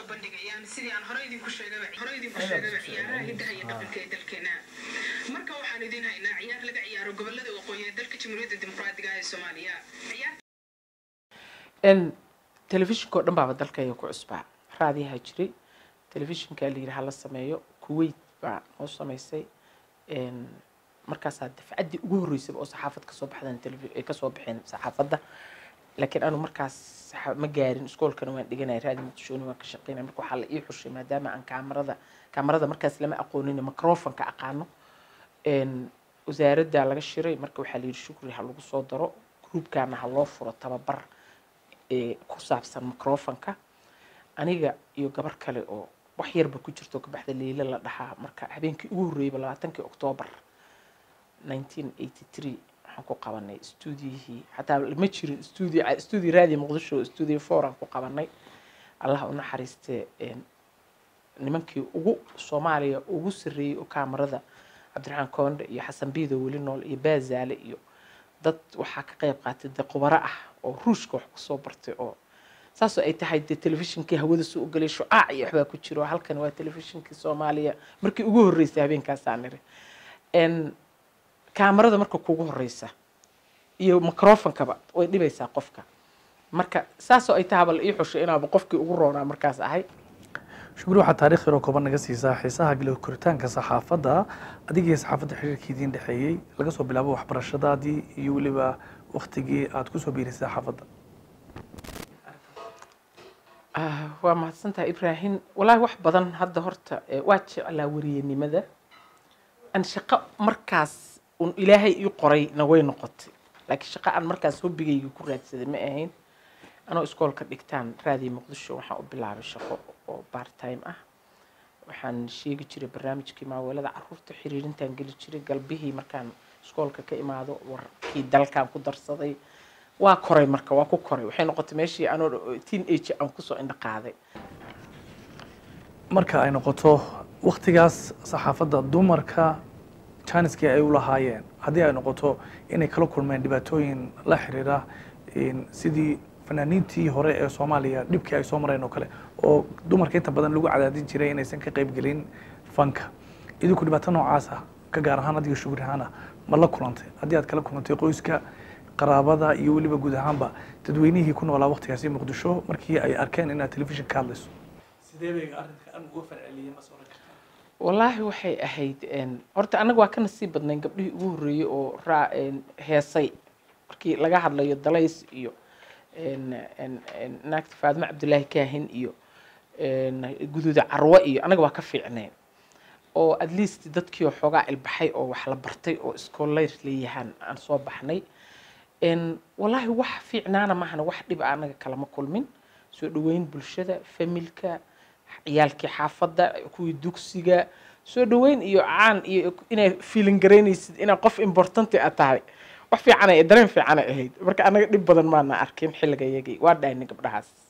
soo bandhigayaan sidii aan hore idinku sheegaba hore idinku sheegaba ciyaaraha hiddaha iyo dhaqanka ee dalkeena marka waxaan idin haynaa ciyaar laga ciyaaro gobolada waqooyi ee dalka jamhuuriyadda dimuqraadiga ah ee soomaaliya ciyaar n telefishinka oo dhan baaba dalkayga ku cusbaa raadiyaha jiray telefishinka la yidhi hala sameeyo kuwait baa noo samaysay n markaasaa dafcaddii ugu horreysaba oo saxaafad kasoo baxdan telefi- ay kasoo baxeen saxaafadda laakiin anu markaas saxa- ma gaarin iskoolkana waan dhiganaya raadi muqdishooni waan ka shaqeynaya marka waxaa la ii xushay maadaama aan kaamarada kaamarada markaas lama aqoonin microfonka aqaano n wasaaradda laga shiray marka waxaa la yidhi shukri ha lagu soo daro groupkana ha loo furo tababar ee ku saabsan microfonka aniga iyo gabar kale oo wax yarba ku jirto ka baxda leila la dhahaa marka habeenkii ugu horreeyba labaatankii oktoobar 1983 waxaan ku qabanay stuudiyihii xataa ma jirin stuudio stuudio raadiyo muqdisho stuudio four aan ku qabanay allah u naxariistee een, nimankii ugu soomaaliya ugu sarreeyey oo kaamarada cabdiraxmaan koonde iyo xasan biido weli nool iyo baazaale iyo dad waxaa ka qayb qaatay dee khubaro ah oo ruushka wax kusoo bartay oo saasoo ay tahay dee telefishinkii hawada soo ogalay shucaac iyo waxbaa ku jiro halkan waa telefishinkii soomaaliya markii ugu horreysay habeenkaasaa niri n kaamarada marka kugu horeysa iyo microfonkaba way dhibaysaa qofka marka saasoo ay tahaba la ii xushay inaaba qofkii ugu roonaa markaas ahay shukri waxaa taarikh yaroo kooban naga siisaa xiisaha galo koritaanka saxaafadda adigii saxaafadda xiriirkii idiin dhexeeyey laga soo bilaabo waxbarashadaadii iyo weliba waktigii aad kusoo biirisay saxaafadda Ah, waa mahadsantahay ibraahim walaahi wax badan hadda horta eh, waa jeclaa weriyanimada aan shaqo markaas un ilaahay ii qorayna way noqotay laakiin shaqo aan markaas hobbigayga ku raadsaday ma ahayn anoo iskoolka dhigtaan raadiyo muqdisho waxaan u bilaabay shaqo oo part time ah waxaan sheegi jiray barnaamijkii maaweelada caruurta xiriirintaan geli jiray galbihii markaan iskoolka ka imaado warkii dalkaan ku darsaday waa koray marka waa ku koray waxay noqotay meeshii anoo teen age aan kusoo indho qaaday marka ay noqoto waktigaas saxaafadda dumarka janiskii ay u lahaayeen haddii ay noqoto inay kala kulmeen dhibaatooyin la xiriira in sidii fanaaniintii hore ee soomaaliya dhibkii ay soo mareen oo kale oo dumarka inta badan lagu cadaadin jiray inaysan ka qayb gelin fanka idinku dhibaato noocaasa ka gaar ahaan adiga shugri ahaana ma la kulantay haddii aad kala kulantay qoyska qaraabada iyo weliba guud ahaanba dadweynihii ku noolaa waktigaasi muqdisho markii ay arkeen inaad telefishin ka hadlayso sidee bay arrinkan uga falceliyeen ma soo wallaahi waxay ahayd een, horta annaga waa ka nasiib badnayn gabdhihii ugu horreeyey oo raa een, heesay markii laga hadlayo dalays iyo een, een, een, naagta faadimo cabdulaahi kaahin iyo een, guduuda carwo iyo annaga waa ka fiicnayn oo at least dadkii oo xoogaa ilbaxay oo wax la bartay oo iskooleyr leeyahaan aan soo baxnay een, wallaahi wax fiicnaana maahana wax dhiba anaga kalama kulmin soo dhaweyn bulshada familka ciyaalkii xaafadda kuwii dugsiga soo dhaweyn iyo caan iyo inay fiilin garaynaysid inaa qof importanti a tahay wax fiicanay dareen fiicanay ahayd marka anaga dhib badan maana arkin xilliga yagii waa dhahnay gabdhahaas